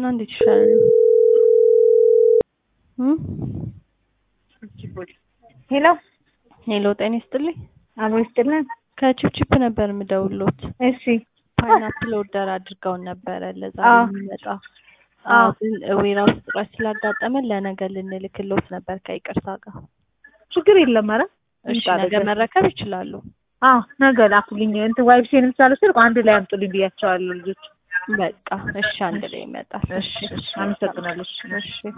እና እንዴት ይሻላል? እም? ሄሎ ሄሎ ጤና ይስጥልኝ። አብሮ ይስጥልን። ከቺፕቺፕ ነበር የምደውሎት። እሺ ፓይናፕል ኦርደር አድርገውን ነበረ ለዛሬ አዎ። የሚመጣ አዎ። አዎ፣ ግን ዌራውስ እጥረት ስላጋጠመን ለነገ ልንልክሎት ነበር ከይቅርታ ጋር። ችግር የለም። ኧረ እሺ ይምጣ ነገ ነገ። መረከብ ይችላሉ። አዎ ነገ ላኩልኝ። እንትን ዋይብሴንም ሳልወስድ አንድ ላይ አምጡልኝ ብያቸዋለሁ ልጆች። በቃ እሺ፣ አንድ ላይ ይመጣል። እሺ እሺ፣ አመሰግናለሁ። እሺ። እሺ